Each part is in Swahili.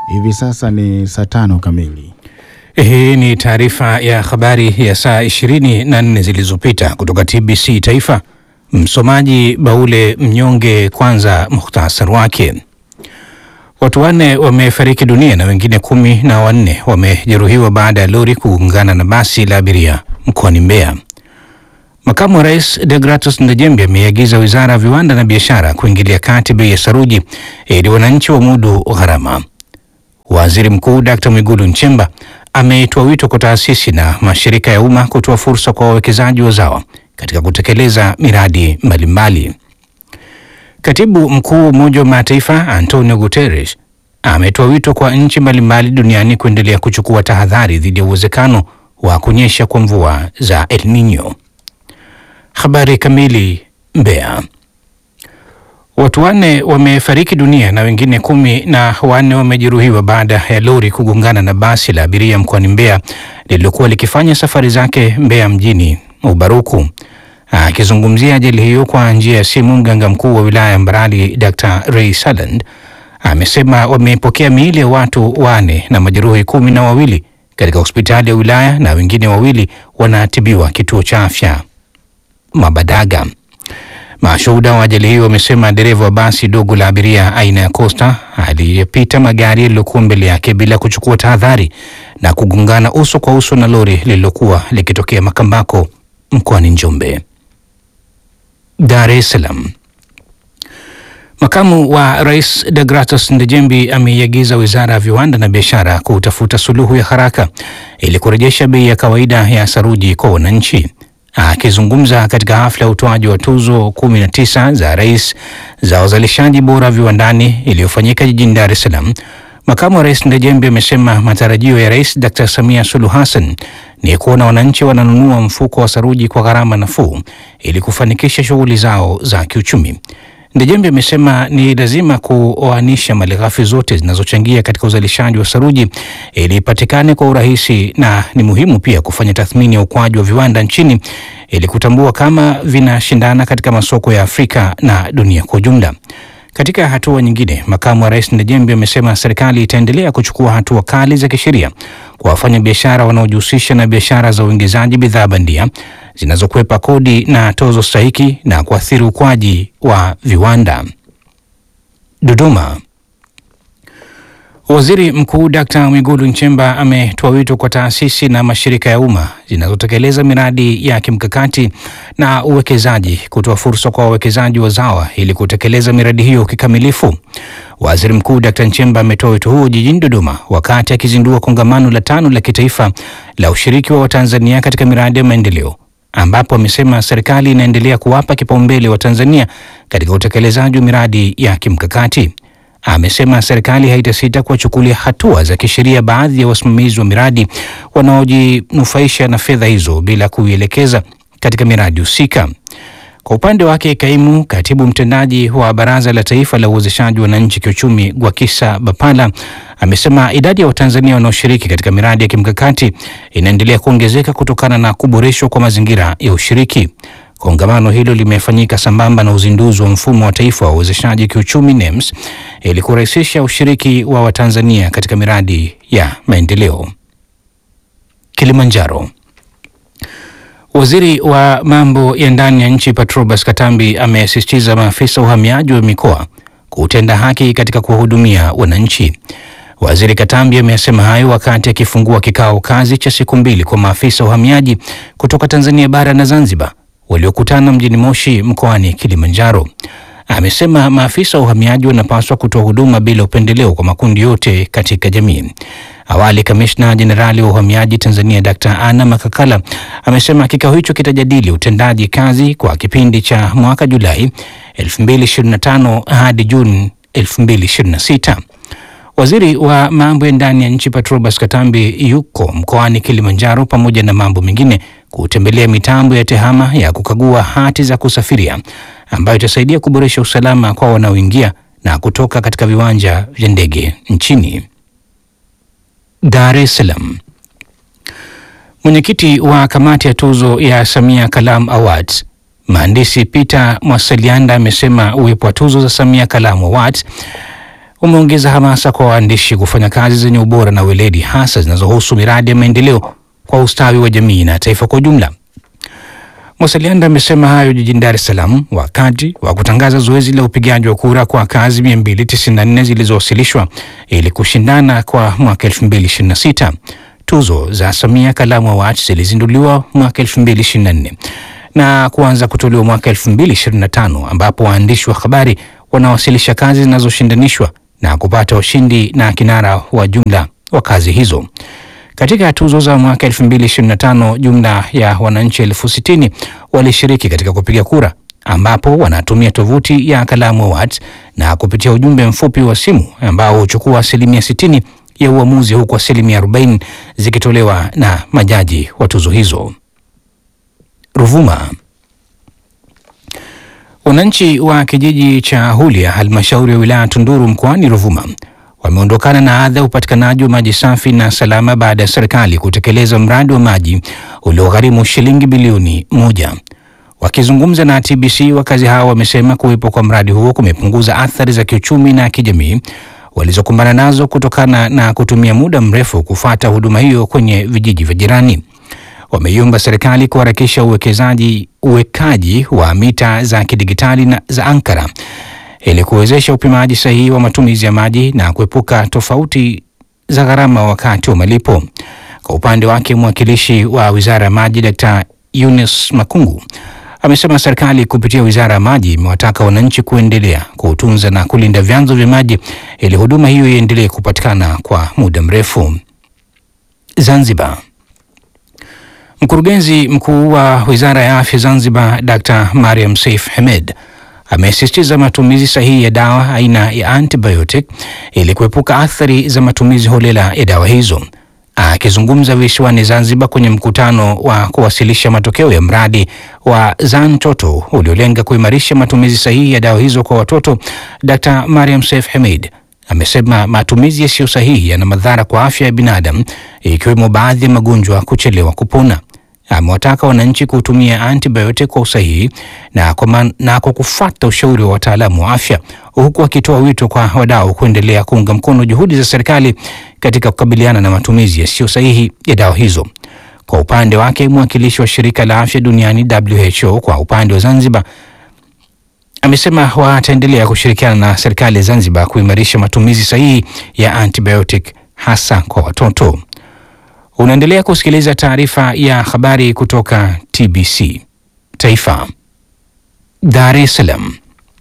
Hivi sasa ni saa tano kamili. Hii ni taarifa ya habari ya saa 24 zilizopita kutoka TBC Taifa. Msomaji Baule Mnyonge. Kwanza muhtasari wake. Watu wanne wamefariki dunia na wengine kumi na wanne wamejeruhiwa baada ya lori kugongana na basi la abiria mkoani Mbeya. Makamu wa Rais Degratus Ndejembe ameiagiza Wizara ya Viwanda na Biashara kuingilia kati bei ya saruji ili wananchi wamudu gharama. Waziri Mkuu Dkt. Mwigulu Nchemba ametoa wito kwa taasisi na mashirika ya umma kutoa fursa kwa wawekezaji wazawa katika kutekeleza miradi mbalimbali. Katibu Mkuu Umoja wa Mataifa Antonio Guterres ametoa wito kwa nchi mbalimbali duniani kuendelea kuchukua tahadhari dhidi ya uwezekano wa kunyesha kwa mvua za El Nino. Habari kamili. Mbeya. Watu wanne wamefariki dunia na wengine kumi na wanne wamejeruhiwa baada ya lori kugongana na basi la abiria mkoani Mbeya lililokuwa likifanya safari zake Mbeya mjini Ubaruku. Akizungumzia ajali hiyo kwa njia ya simu, mganga mkuu wa wilaya ya Mbarali Dr. Ray Saland amesema wamepokea miili ya watu wane na majeruhi kumi na wawili katika hospitali ya wilaya na wengine wawili wanatibiwa kituo cha afya Mabadaga. Mashuhuda wa ajali hiyo wamesema dereva wa basi dogo la abiria aina ya Costa aliyepita magari yaliyokuwa mbele yake bila kuchukua tahadhari na kugongana uso kwa uso na lori lililokuwa likitokea Makambako mkoani Njombe. Dar es Salaam. Makamu wa Rais Degratus Ndejembi ameiagiza Wizara ya Viwanda na Biashara kutafuta suluhu ya haraka ili kurejesha bei ya kawaida ya saruji kwa wananchi. Akizungumza katika hafla ya utoaji wa tuzo 19 za rais za uzalishaji bora viwandani iliyofanyika jijini Dar es Salaam, makamu wa rais Ndejembi amesema matarajio ya Rais Dr. Samia Suluhu Hassan ni kuona wananchi wananunua mfuko wa saruji kwa gharama nafuu ili kufanikisha shughuli zao za kiuchumi. Ndejembe amesema ni lazima kuoanisha malighafi zote zinazochangia katika uzalishaji wa saruji ili ipatikane kwa urahisi, na ni muhimu pia kufanya tathmini ya ukuaji wa viwanda nchini ili kutambua kama vinashindana katika masoko ya Afrika na dunia kwa ujumla. Katika hatua nyingine, makamu wa rais Ndejembe amesema serikali itaendelea kuchukua hatua kali za kisheria kwa wafanya biashara wanaojihusisha na biashara za uingizaji bidhaa bandia zinazokwepa kodi na tozo stahiki na kuathiri ukuaji wa viwanda. Dodoma. Waziri Mkuu Dkt. Mwigulu Nchemba ametoa wito kwa taasisi na mashirika ya umma zinazotekeleza miradi ya kimkakati na uwekezaji kutoa fursa kwa wawekezaji wazawa ili kutekeleza miradi hiyo kikamilifu. Waziri Mkuu Dkt. Nchemba ametoa wito huo jijini Dodoma wakati akizindua kongamano la tano la kitaifa la ushiriki wa Watanzania katika miradi ya maendeleo ambapo amesema serikali inaendelea kuwapa kipaumbele wa Tanzania katika utekelezaji wa miradi ya kimkakati. Amesema serikali haitasita kuwachukulia hatua za kisheria baadhi ya wasimamizi wa miradi wanaojinufaisha na fedha hizo bila kuielekeza katika miradi husika. Kwa upande wake, kaimu katibu mtendaji wa Baraza la Taifa la Uwezeshaji Wananchi Kiuchumi, Gwakisa Bapala, amesema idadi ya Watanzania wanaoshiriki katika miradi ya kimkakati inaendelea kuongezeka kutokana na kuboreshwa kwa mazingira ya ushiriki. Kongamano hilo limefanyika sambamba na uzinduzi wa mfumo wa taifa wa uwezeshaji kiuchumi NEMS ili kurahisisha ushiriki wa Watanzania katika miradi ya maendeleo. Kilimanjaro. Waziri wa mambo ya ndani ya nchi Patrobas Katambi amesisitiza maafisa uhamiaji wa mikoa kutenda haki katika kuwahudumia wananchi. Waziri Katambi amesema hayo wakati akifungua kikao kazi cha siku mbili kwa maafisa uhamiaji kutoka Tanzania bara na Zanzibar waliokutana mjini Moshi mkoani Kilimanjaro. Amesema maafisa wa uhamiaji wanapaswa kutoa huduma bila upendeleo kwa makundi yote katika jamii. Awali, kamishna jenerali wa uhamiaji Tanzania Dr. Anna Makakala amesema kikao hicho kitajadili utendaji kazi kwa kipindi cha mwaka Julai 2025 hadi Juni 2026. Waziri wa mambo ya ndani ya nchi Patrobas Katambi yuko mkoani Kilimanjaro pamoja na mambo mengine kutembelea mitambo ya tehama ya kukagua hati za kusafiria ambayo itasaidia kuboresha usalama kwa wanaoingia na kutoka katika viwanja vya ndege nchini. Dar es Salaam. Mwenyekiti wa kamati ya tuzo ya Samia Kalam Awards mhandisi Peter Mwasalianda amesema uwepo wa tuzo za Samia Kalam Awards umeongeza hamasa kwa waandishi kufanya kazi zenye ubora na weledi, hasa zinazohusu miradi ya maendeleo kwa ustawi wa jamii na taifa kwa ujumla. Mwasalianda amesema hayo jijini Dar es Salaam wakati wa kutangaza zoezi la upigaji wa kura kwa kazi 294 zilizowasilishwa ili kushindana kwa mwaka 2026. Tuzo za Samia Kalamu Awards zilizinduliwa mwaka 2024 na kuanza kutolewa mwaka 2025 ambapo waandishi wa habari wanawasilisha kazi zinazoshindanishwa na kupata washindi na kinara wa jumla wa kazi hizo. Katika tuzo za mwaka 2025 jumla ya wananchi elfu sitini walishiriki katika kupiga kura, ambapo wanatumia tovuti ya Kalamu Awards na kupitia ujumbe mfupi wa simu ambao huchukua asilimia 60 ya uamuzi, huku asilimia 40 zikitolewa na majaji wa tuzo hizo. Ruvuma. Wananchi wa kijiji cha Hulia, halmashauri ya wilaya Tunduru mkoani Ruvuma wameondokana na adha ya upatikanaji wa maji safi na salama baada ya serikali kutekeleza mradi wa maji uliogharimu shilingi bilioni moja. Wakizungumza na TBC, wakazi hao wamesema kuwepo kwa mradi huo kumepunguza athari za kiuchumi na kijamii walizokumbana nazo kutokana na kutumia muda mrefu kufuata huduma hiyo kwenye vijiji vya jirani. Wameiomba serikali kuharakisha uwekezaji uwekaji wa mita za kidigitali na za ankara ili kuwezesha upimaji sahihi wa matumizi ya maji na kuepuka tofauti za gharama wakati wa malipo. Kwa upande wake, mwakilishi wa Wizara ya Maji Dkt. Eunice Makungu amesema serikali kupitia Wizara ya Maji imewataka wananchi kuendelea kutunza na kulinda vyanzo vya maji ili huduma hiyo iendelee kupatikana kwa muda mrefu. Zanzibar. Mkurugenzi mkuu wa Wizara ya Afya Zanzibar Dr. Mariam Seif Hamed amesisitiza matumizi sahihi ya dawa aina ya antibiotic ili kuepuka athari za matumizi holela ya dawa hizo. Akizungumza visiwani Zanzibar kwenye mkutano wa kuwasilisha matokeo ya mradi wa Zantoto uliolenga kuimarisha matumizi sahihi ya dawa hizo kwa watoto, Dr. Mariam Seif Hamed amesema matumizi yasiyo sahihi yana madhara kwa afya ya binadamu ikiwemo baadhi ya magonjwa kuchelewa kupona. Amewataka wananchi kutumia antibiotic kwa usahihi na kwa, man, na kwa kufuata ushauri wa wataalamu wa afya, huku akitoa wito kwa wadau kuendelea kuunga mkono juhudi za serikali katika kukabiliana na matumizi yasiyo sahihi ya dawa hizo. Kwa upande wake, mwakilishi wa shirika la afya duniani WHO kwa upande wa Zanzibar amesema wataendelea kushirikiana na serikali ya Zanzibar kuimarisha matumizi sahihi ya antibiotic hasa kwa watoto. Unaendelea kusikiliza taarifa ya habari kutoka TBC Taifa. Dar es Salaam.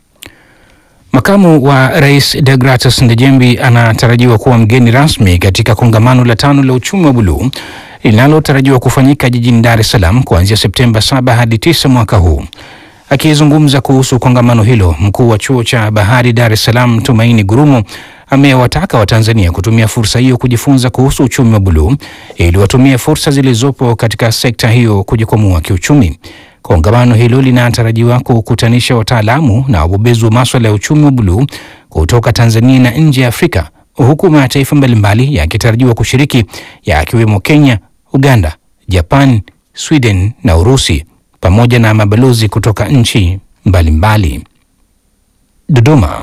Makamu wa Rais Degratus Ndejembi anatarajiwa kuwa mgeni rasmi katika kongamano la tano la uchumi wa buluu linalotarajiwa kufanyika jijini Dar es Salaam kuanzia Septemba 7 hadi 9 mwaka huu. Akizungumza kuhusu kongamano hilo, mkuu wa chuo cha bahari Dar es Salaam Tumaini Gurumo amewataka Watanzania kutumia fursa hiyo kujifunza kuhusu uchumi wa buluu ili watumie fursa zilizopo katika sekta hiyo kujikwamua kiuchumi. Kongamano hilo linatarajiwa kukutanisha wataalamu na wabobezi wa maswala ya uchumi wa buluu kutoka Tanzania na nje ya Afrika, huku mataifa mbalimbali yakitarajiwa kushiriki yakiwemo Kenya, Uganda, Japan, Sweden na Urusi pamoja na mabalozi kutoka nchi mbalimbali. Dodoma.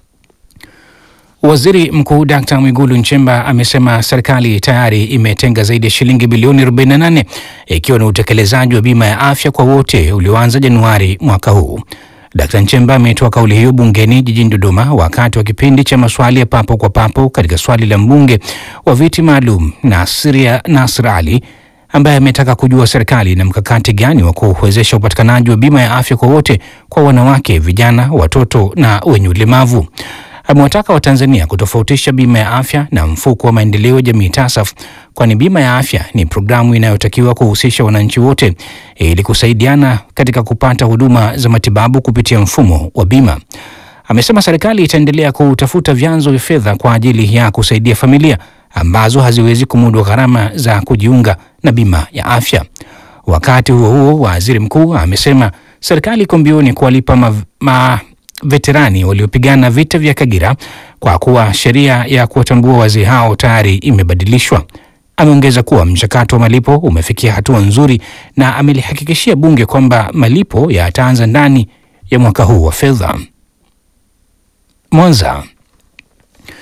Waziri Mkuu Dkt. Mwigulu Nchemba amesema serikali tayari imetenga zaidi ya shilingi bilioni 48 ikiwa ni utekelezaji wa bima ya afya kwa wote ulioanza Januari mwaka huu. Dkt. Nchemba ametoa kauli hiyo bungeni jijini Dodoma wakati wa kipindi cha maswali ya papo kwa papo katika swali la mbunge wa viti maalum Nasiria Nasr Ali ambaye ametaka kujua serikali ina mkakati gani wa kuwezesha upatikanaji wa bima ya afya kwa wote kwa wanawake, vijana, watoto na wenye ulemavu. Amewataka Watanzania kutofautisha bima ya afya na mfuko wa maendeleo ya jamii TASAF, kwani bima ya afya ni programu inayotakiwa kuhusisha wananchi wote ili kusaidiana katika kupata huduma za matibabu kupitia mfumo wa bima. Amesema serikali itaendelea kutafuta vyanzo vya fedha kwa ajili ya kusaidia familia ambazo haziwezi kumudu gharama za kujiunga na bima ya afya. Wakati huo huo, waziri mkuu amesema serikali iko mbioni kuwalipa ma, ma veterani waliopigana vita vya Kagera kwa kuwa sheria ya kuwatambua wazee hao tayari imebadilishwa. Ameongeza kuwa mchakato wa malipo umefikia hatua nzuri na amelihakikishia bunge kwamba malipo yataanza ndani ya mwaka huu wa fedha. Mwanza.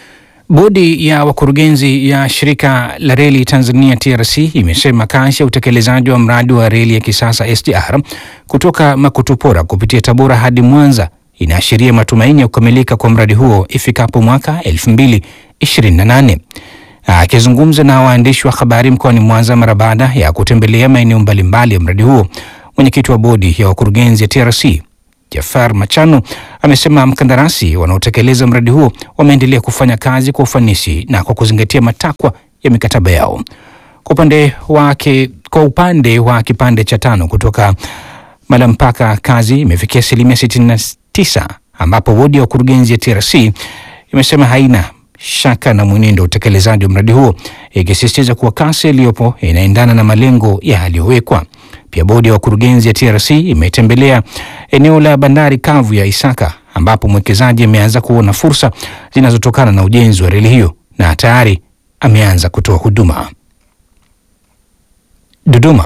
Bodi ya wakurugenzi ya shirika la reli Tanzania TRC imesema kasi ya utekelezaji wa mradi wa reli ya kisasa SGR kutoka Makutupora kupitia Tabora hadi Mwanza inaashiria matumaini ya kukamilika kwa mradi huo ifikapo mwaka 2028. Akizungumza na waandishi wa habari mkoani Mwanza mara baada ya kutembelea maeneo mbalimbali ya mradi huo, mwenyekiti wa bodi ya wakurugenzi ya TRC Jafar Machano amesema mkandarasi wanaotekeleza mradi huo wameendelea kufanya kazi kwa ufanisi na kwa kuzingatia matakwa ya mikataba yao. Kwa upande wake, kwa upande wa kipande cha tano kutoka Malampaka kazi imefikia asilimia 69 ambapo bodi ya wakurugenzi ya TRC imesema haina shaka na mwenendo wa utekelezaji wa mradi huo ikisisitiza kuwa kasi iliyopo inaendana na malengo yaliyowekwa. Pia bodi ya wakurugenzi ya TRC imetembelea eneo la bandari kavu ya Isaka ambapo mwekezaji ameanza kuona fursa zinazotokana na ujenzi wa reli hiyo na tayari ameanza kutoa huduma. Dodoma.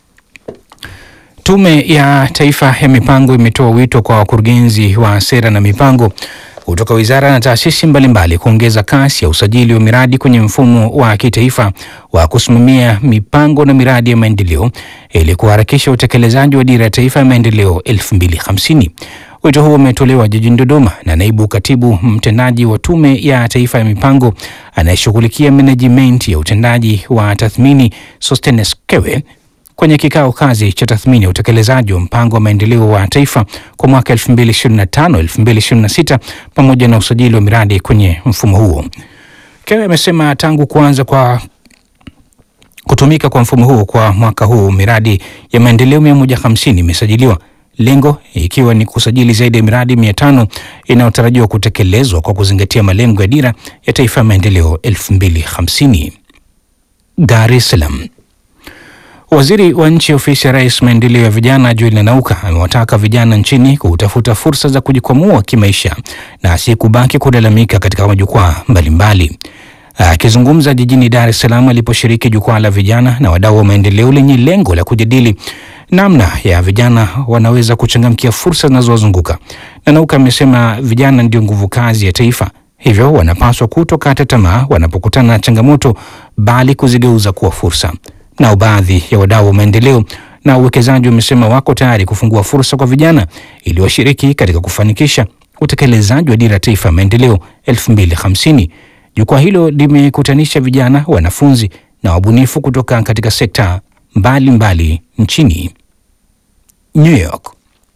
Tume ya Taifa ya Mipango imetoa wito kwa wakurugenzi wa sera na mipango kutoka wizara na taasisi mbalimbali kuongeza kasi ya usajili wa miradi kwenye mfumo wa kitaifa wa kusimamia mipango na miradi ya maendeleo ili kuharakisha utekelezaji wa dira ya taifa ya maendeleo 2050. Wito huo umetolewa jijini Dodoma na naibu katibu mtendaji wa Tume ya Taifa ya Mipango anayeshughulikia management ya utendaji wa tathmini Sostenes Kewe kwenye kikao kazi cha tathmini ya utekelezaji wa mpango wa maendeleo wa taifa kwa mwaka 2025-2026 pamoja na usajili wa miradi kwenye mfumo huo. Kewe amesema tangu kuanza kwa kutumika kwa mfumo huo kwa mwaka huu miradi ya maendeleo 150 imesajiliwa, lengo ikiwa ni kusajili zaidi ya miradi 500 inayotarajiwa kutekelezwa kwa kuzingatia malengo ya dira ya taifa ya maendeleo 2050. Dar es Salaam. Waziri wa nchi ofisi ya Rais maendeleo ya vijana Julian Nauka amewataka vijana nchini kutafuta fursa za kujikwamua kimaisha na si kubaki kulalamika katika majukwaa mbalimbali. Akizungumza jijini Dar es Salaam aliposhiriki jukwaa la vijana na wadau wa maendeleo lenye lengo la kujadili namna ya vijana wanaweza kuchangamkia fursa zinazowazunguka, na Nauka amesema vijana ndio nguvu kazi ya taifa, hivyo wanapaswa kutokata tamaa wanapokutana na changamoto, bali kuzigeuza kuwa fursa. Nao baadhi ya wadau wa maendeleo na uwekezaji wamesema wako tayari kufungua fursa kwa vijana ili washiriki katika kufanikisha utekelezaji wa dira ya taifa ya maendeleo 2050. Jukwaa hilo limekutanisha vijana, wanafunzi na wabunifu kutoka katika sekta mbalimbali mbali nchini. New York.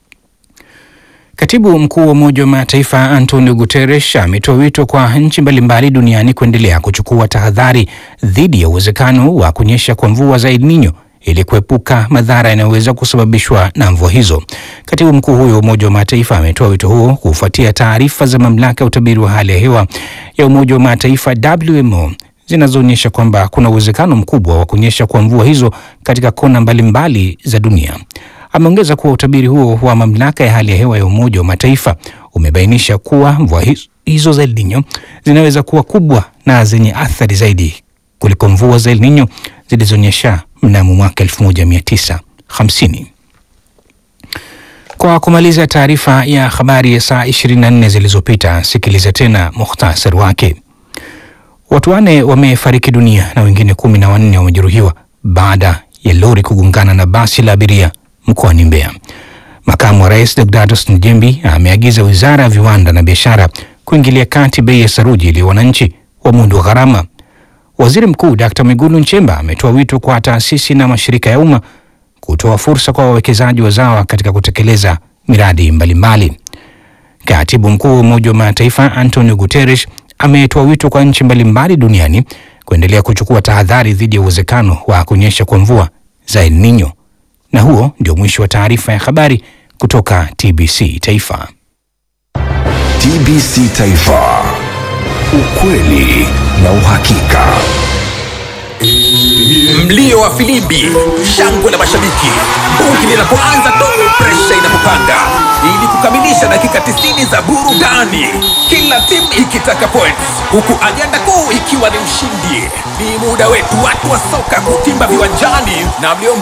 Katibu mkuu wa Umoja wa Mataifa Antonio Guterres ametoa wito kwa nchi mbalimbali duniani kuendelea kuchukua tahadhari dhidi ya uwezekano wa kunyesha kwa mvua za El Nino ili kuepuka madhara yanayoweza kusababishwa na mvua hizo. Katibu mkuu huyo wa Umoja wa Mataifa ametoa wito huo kufuatia taarifa za mamlaka ya utabiri wa hali ya hewa ya Umoja wa Mataifa WMO zinazoonyesha kwamba kuna uwezekano mkubwa wa kunyesha kwa mvua hizo katika kona mbalimbali mbali za dunia. Ameongeza kuwa utabiri huo wa mamlaka ya hali ya hewa ya Umoja wa Mataifa umebainisha kuwa mvua hizo za El Nino zinaweza kuwa kubwa na zenye athari zaidi kuliko mvua za El Nino zilizonyesha mnamo mwaka 1950. Kwa kumaliza taarifa ya habari ya saa 24 zilizopita, sikiliza tena muhtasari wake. Watu wanne wamefariki dunia na wengine kumi na wanne wamejeruhiwa baada ya lori kugongana na basi la abiria mkoani Mbeya. Makamu wa Rais Deodatus Njembi ameagiza Wizara ya Viwanda na Biashara kuingilia kati bei ya saruji ili wananchi wamudu wa gharama. Waziri Mkuu Dkt. Mwigulu Nchemba ametoa wito kwa taasisi na mashirika ya umma kutoa fursa kwa wawekezaji wazawa katika kutekeleza miradi mbalimbali. Katibu Mkuu wa Umoja wa Mataifa Antonio Guterres ametoa wito kwa nchi mbalimbali duniani kuendelea kuchukua tahadhari dhidi ya uwezekano wa kunyesha kwa mvua za El Nino. Na huo ndio mwisho wa taarifa ya habari kutoka TBC Taifa. TBC Taifa, ukweli na uhakika. Mlio wa filimbi, shangwe la mashabiki, bungi linapoanza tu, presha inapopanda, ili kukamilisha dakika 90 za burudani, kila timu ikitaka points, huku ajenda kuu ikiwa ni ushindi. Ni muda wetu watu wa soka kutimba viwanjani na mlio